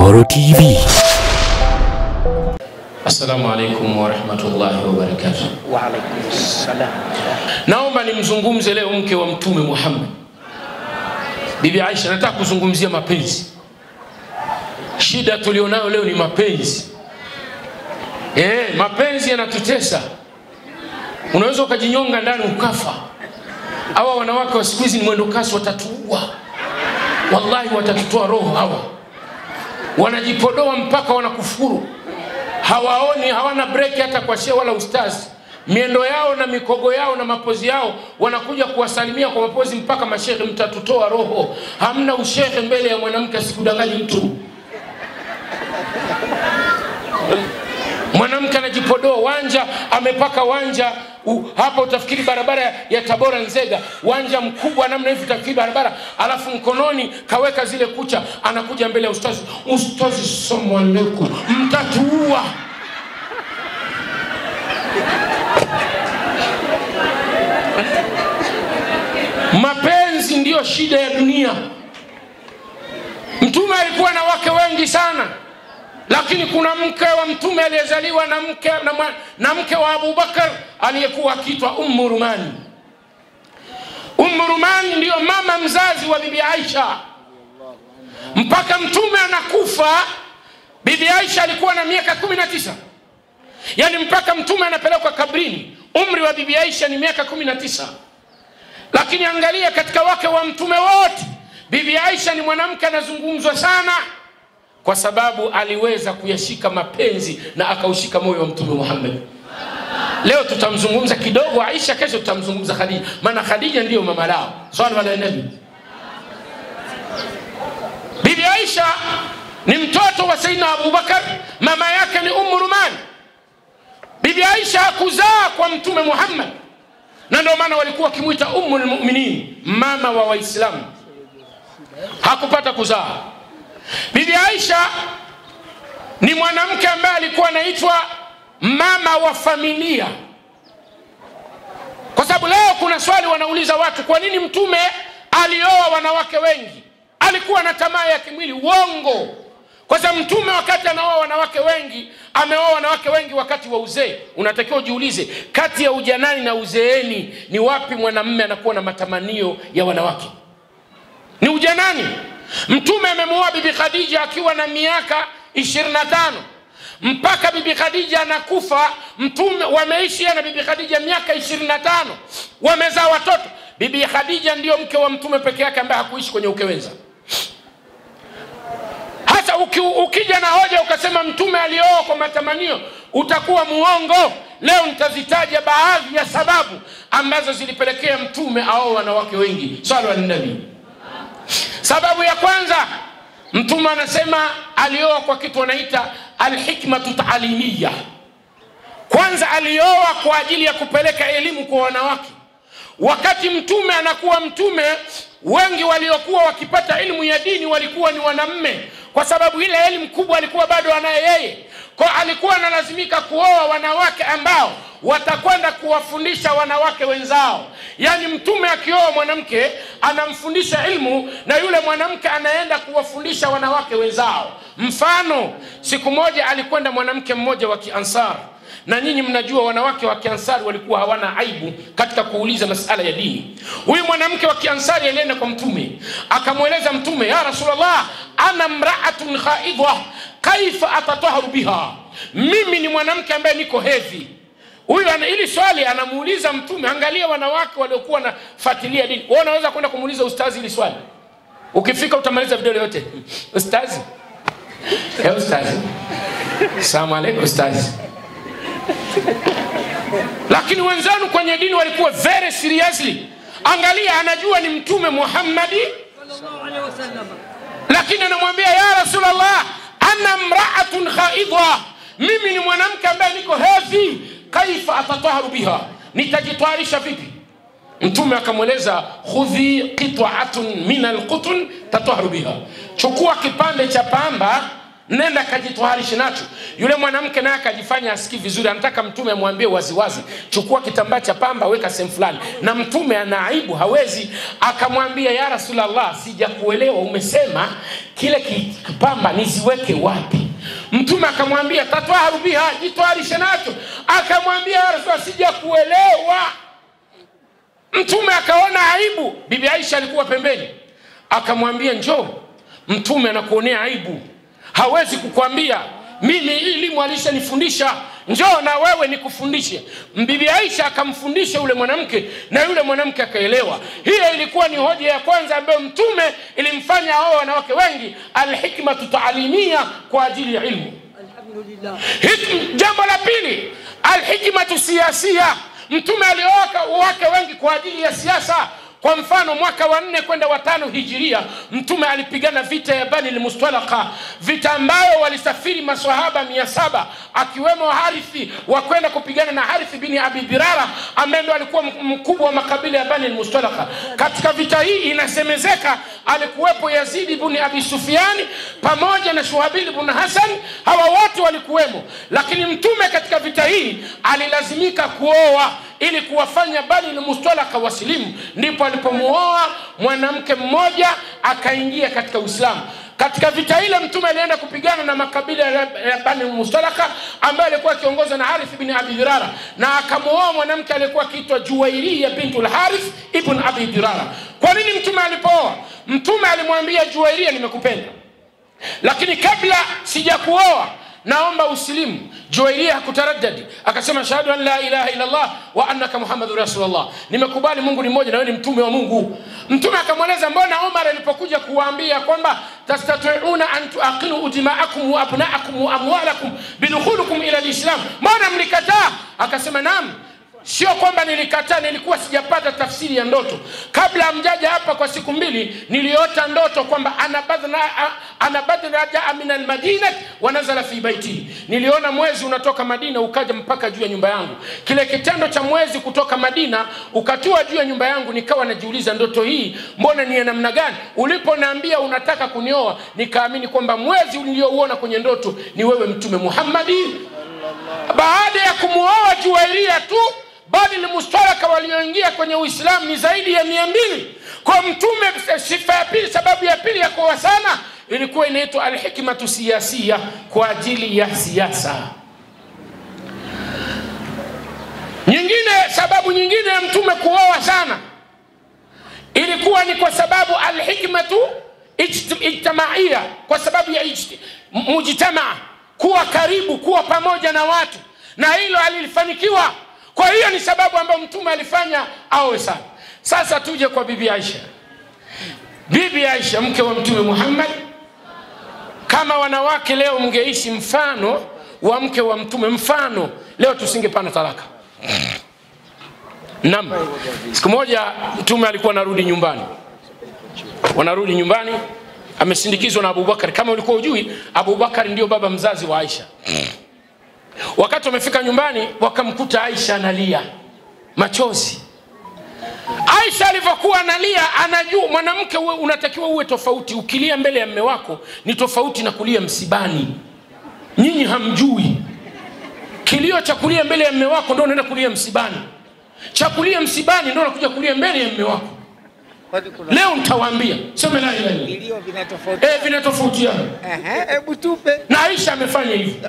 Dodoro TV. Assalamu alaikum warahmatullahi wabarakatuh. Waalaikum salam. Naomba nimzungumze leo mke wa Mtume Muhammad, Bibi Aisha. Nataka kuzungumzia mapenzi. Shida tulionayo leo ni mapenzi. Eh, mapenzi yanatutesa. Unaweza ukajinyonga ndani ukafa. Hawa wanawake wa siku hizi ni mwendo kasi, watatuua. Wallahi watatutoa roho hawa, wanajipodoa mpaka wanakufuru hawaoni, hawana breki hata kwa shehe wala ustazi. Miendo yao na mikogo yao na mapozi yao, wanakuja kuwasalimia kwa mapozi mpaka mashehe, mtatutoa roho. Hamna ushehe mbele ya mwanamke, asikudanganyi mtu. Mwanamke anajipodoa wanja, amepaka wanja u, hapa utafikiri barabara ya Tabora Nzega, wanja mkubwa namna hivi, utafikiri barabara, alafu mkononi kaweka zile kucha, anakuja mbele ya ustazi. Ustazi, salamu alaikum, mtatuua. Mapenzi ndiyo shida ya dunia. Mtume alikuwa na wake wengi sana lakini kuna mke wa mtume aliyezaliwa na mke, na, mwa- na mke wa Abubakar aliyekuwa akiitwa Ummu Rumani. Ummu Rumani ndiyo mama mzazi wa Bibi Aisha. Mpaka mtume anakufa, Bibi Aisha alikuwa na miaka kumi na tisa yaani mpaka mtume anapelekwa kabrini, umri wa Bibi Aisha ni miaka kumi na tisa lakini angalia katika wake wa mtume wote, Bibi Aisha ni mwanamke anazungumzwa sana kwa sababu aliweza kuyashika mapenzi na akaushika moyo wa mtume Muhammad. Leo tutamzungumza kidogo Aisha, kesho tutamzungumza Khadija, maana Khadija ndiyo mama lao. Swali ala nabi. Bibi Aisha ni mtoto wa Saidina Abubakar, mama yake ni Ummu Ruman. Bibi Aisha hakuzaa kwa mtume Muhammad, na ndio maana walikuwa wakimwita Ummul Mu'minin, mama wa Waislamu. Hakupata kuzaa. Bibi Aisha ni mwanamke ambaye alikuwa anaitwa mama wa familia, kwa sababu leo kuna swali wanauliza watu, kwa nini mtume alioa wanawake wengi? Alikuwa na tamaa ya kimwili. Uongo, kwa sababu mtume wakati anaoa wanawake wengi ameoa wanawake wengi wakati wa uzee. Unatakiwa ujiulize, kati ya ujanani na uzeeni ni wapi mwanamume anakuwa na matamanio ya wanawake? Ni ujanani. Mtume amemuoa Bibi Khadija akiwa na miaka 25 mpaka Bibi Khadija anakufa. Mtume wameishi yeye na Bibi Khadija miaka 25, wamezaa watoto. Bibi Khadija ndiyo mke wa mtume peke yake ambaye hakuishi kwenye ukewenza. Hata uki, ukija na hoja ukasema mtume alioa kwa matamanio, utakuwa muongo. Leo nitazitaja baadhi ya sababu ambazo zilipelekea mtume aoe wanawake wengi. Swali wa nabii Sababu ya kwanza, mtume anasema alioa kwa kitu wanaita alhikmatu taalimiya. Kwanza alioa kwa ajili ya kupeleka elimu kwa wanawake. Wakati mtume anakuwa mtume, wengi waliokuwa wakipata elimu ya dini walikuwa ni wanamme, kwa sababu ile elimu kubwa alikuwa bado anaye yeye, kwa alikuwa analazimika kuoa wanawake ambao watakwenda kuwafundisha wanawake wenzao. Yaani mtume akioa mwanamke anamfundisha ilmu na yule mwanamke anaenda kuwafundisha wanawake wenzao. Mfano, siku moja alikwenda mwanamke mmoja wa Kiansar, na nyinyi mnajua wanawake wa Kiansari walikuwa hawana aibu katika kuuliza masala ya dini. Huyu mwanamke wa Kiansari alienda kwa Mtume akamweleza Mtume, ya Rasulullah, ana mraatun khaidha kaifa atataharu biha, mimi ni mwanamke ambaye niko hedhi huyu ana ili swali anamuuliza mtume angalia wanawake waliokuwa wanafuatilia dini wewe unaweza kwenda kumuuliza ustazi hili swali ukifika utamaliza video yote ustazi hey, ustazi salamu alaikum ustazi lakini wenzanu kwenye dini walikuwa very seriously angalia anajua ni mtume muhammadi lakini anamwambia ya rasulllah ana mraatun khaidha mimi ni mwanamke ambaye niko hedhi kaifa atataharu biha nitajitwarisha vipi mtume akamweleza khudhi qit'atun min alqutun tataharu biha chukua kipande cha pamba nenda akajitwaharishe nacho yule mwanamke naye akajifanya asikii vizuri anataka mtume amwambie waziwazi chukua kitambaa cha pamba weka sehemu fulani na mtume ana aibu hawezi akamwambia ya rasulllah sijakuelewa umesema kile ki- kipamba niziweke wapi mtume akamwambia tatwaharu biha jitwaharishe nacho akamwambia ya rasulllah sijakuelewa mtume akaona aibu bibi aisha alikuwa pembeni akamwambia njoo mtume anakuonea aibu hawezi kukwambia mimi hii elimu alishanifundisha njoo na wewe nikufundishe bibi aisha akamfundisha yule mwanamke na yule mwanamke akaelewa hiyo ilikuwa ni hoja ya kwanza ambayo mtume ilimfanya hao wanawake wengi alhikmatu taalimia kwa ajili ya ilmu Alhamdulillah. Hik- jambo la pili alhikmatu siasia mtume alioaka wake wengi kwa ajili ya siasa kwa mfano mwaka wa nne kwenda watano hijiria mtume alipigana vita ya bani lmustalaka vita ambayo walisafiri masahaba mia saba akiwemo harithi wa kwenda kupigana na harithi bini abi birara ambaye ndo alikuwa m- mkubwa wa makabila ya bani lmustalaka katika vita hii inasemezeka alikuwepo yazidi bni abi sufiani pamoja na shuhabili bn hasan hawa wote walikuwemo lakini mtume katika vita hii alilazimika kuoa ili kuwafanya bani lmustalaka wasilimu ndipo alipomuoa mwanamke mmoja akaingia katika uislamu katika vita ile mtume alienda kupigana na makabila ya ya bani mustalaka ambaye alikuwa akiongozwa na harith bin abi dirara na akamuoa mwanamke aliyekuwa akiitwa juwairia bintu lharith ibn abi dirara kwa nini mtume alipooa mtume alimwambia juwairia nimekupenda lakini kabla sijakuoa naomba usilimu juwairia hakutaradadi akasema shahadu an la ilaha illallah wa annaka muhammadu rasulullah nimekubali mungu ni mmoja na wewe ni mtume wa mungu mtume akamweleza mbona omar alipokuja kuwaambia kwamba tastatiuna an tuaqilu dimaakum wa abnaakum wa amwalakum bidukhulikum ila lislam mbona mlikataa akasema naam sio kwamba nilikataa nilikuwa sijapata tafsiri ya ndoto kabla amjaja hapa kwa siku mbili niliota ndoto kwamba ana badra- a- ana badra jaa min almadina wa nazala fi baiti niliona mwezi unatoka madina ukaja mpaka juu ya nyumba yangu kile kitendo cha mwezi kutoka madina ukatua juu ya nyumba yangu nikawa najiuliza ndoto hii mbona ni ya namna gani uliponiambia unataka kunioa nikaamini kwamba mwezi uliouona kwenye ndoto ni wewe mtume muhammadi baada ya kumwoa juwairia tu bali limustaraka walioingia kwenye uislamu ni zaidi ya mia mbili kwa mtume sifa ya pili sababu ya pili ya kuoa sana ilikuwa inaitwa alhikmatu siasia kwa ajili ya siasa nyingine sababu nyingine ya mtume kuoa sana ilikuwa ni kwa sababu alhikmatu ijt- ijtimaia kwa sababu ya ijti- m- mujtamaa kuwa karibu kuwa pamoja na watu na hilo alilifanikiwa kwa hiyo ni sababu ambayo mtume alifanya awe sana sasa tuje kwa bibi aisha bibi aisha mke wa mtume muhammad kama wanawake leo mngeishi mfano wa mke wa mtume mfano leo tusingepana talaka Naam. Siku moja mtume alikuwa anarudi nyumbani, wanarudi nyumbani, amesindikizwa na Abubakar. Kama ulikuwa ujui, Abubakar ndio baba mzazi wa Aisha. Wakati wamefika nyumbani, wakamkuta Aisha analia machozi. Aisha alivyokuwa analia, anajua mwanamke uwe, unatakiwa uwe tofauti. Ukilia mbele ya mme wako ni tofauti na kulia msibani. Nyinyi hamjui kilio cha kulia mbele ya mme wako ndio unaenda kulia msibani cha kulia msibani ndio unakuja kulia mbele ya mme wako Kwani kuna leo nitawaambia sema la ilaha illallah vilio vinatofauti. eh vinatofautiana Ehe, hebu tupe. na Aisha amefanya hivyo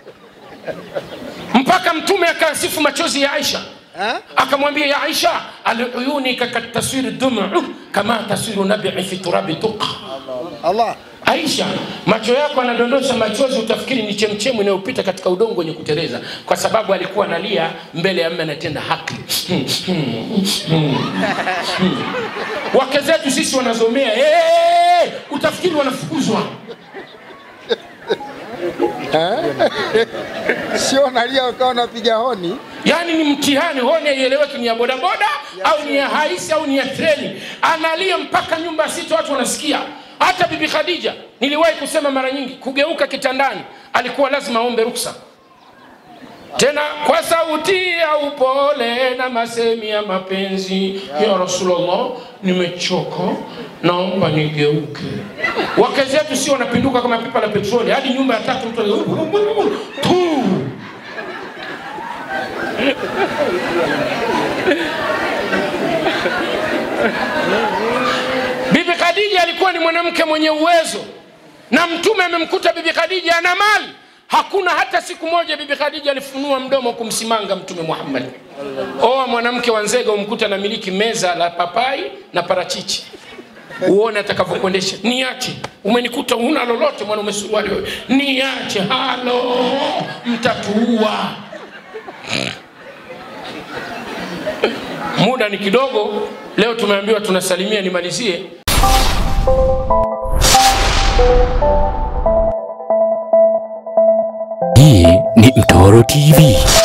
mpaka mtume akasifu machozi ya Aisha Ha? akamwambia ya Aisha aluyunika kataswiri dumu kama taswiru nabii fi turabi tuqa Allah. Aisha, macho yako anadondosha machozi, utafikiri ni chemchemu inayopita katika udongo wenye kuteleza, kwa sababu alikuwa analia mbele ya mme anatenda haki. Wake zetu sisi wanazomea, hey, utafikiri wanafukuzwa. Sio nalia ukawa unapiga honi. Yaani ni mtihani, honi haieleweki ni ya bodaboda au ni ya haisi au ni ya treni. Analia mpaka nyumba sita, watu wanasikia. Hata Bibi Khadija, niliwahi kusema mara nyingi, kugeuka kitandani alikuwa lazima aombe ruksa tena kwa sauti ya upole na masemi ya mapenzi ya Rasulullah, nimechoka, naomba nigeuke. Wake zetu sio wanapinduka kama pipa la petroli, hadi nyumba ya tatu mtu tu Bibi Khadija alikuwa ni mwanamke mwenye uwezo, na Mtume amemkuta Bibi Khadija ana mali. Hakuna hata siku moja Bibi Khadija alifunua mdomo kumsimanga Mtume Muhammad. Oa mwanamke wa Nzega umkuta na miliki meza la papai na parachichi, uone atakavyokuendesha. Niache, umenikuta huna lolote, mwana umesuruali wewe, niache. Halo, mtatuua. Muda ni kidogo, leo tumeambiwa tunasalimia, nimalizie Hii ni Mtoro TV.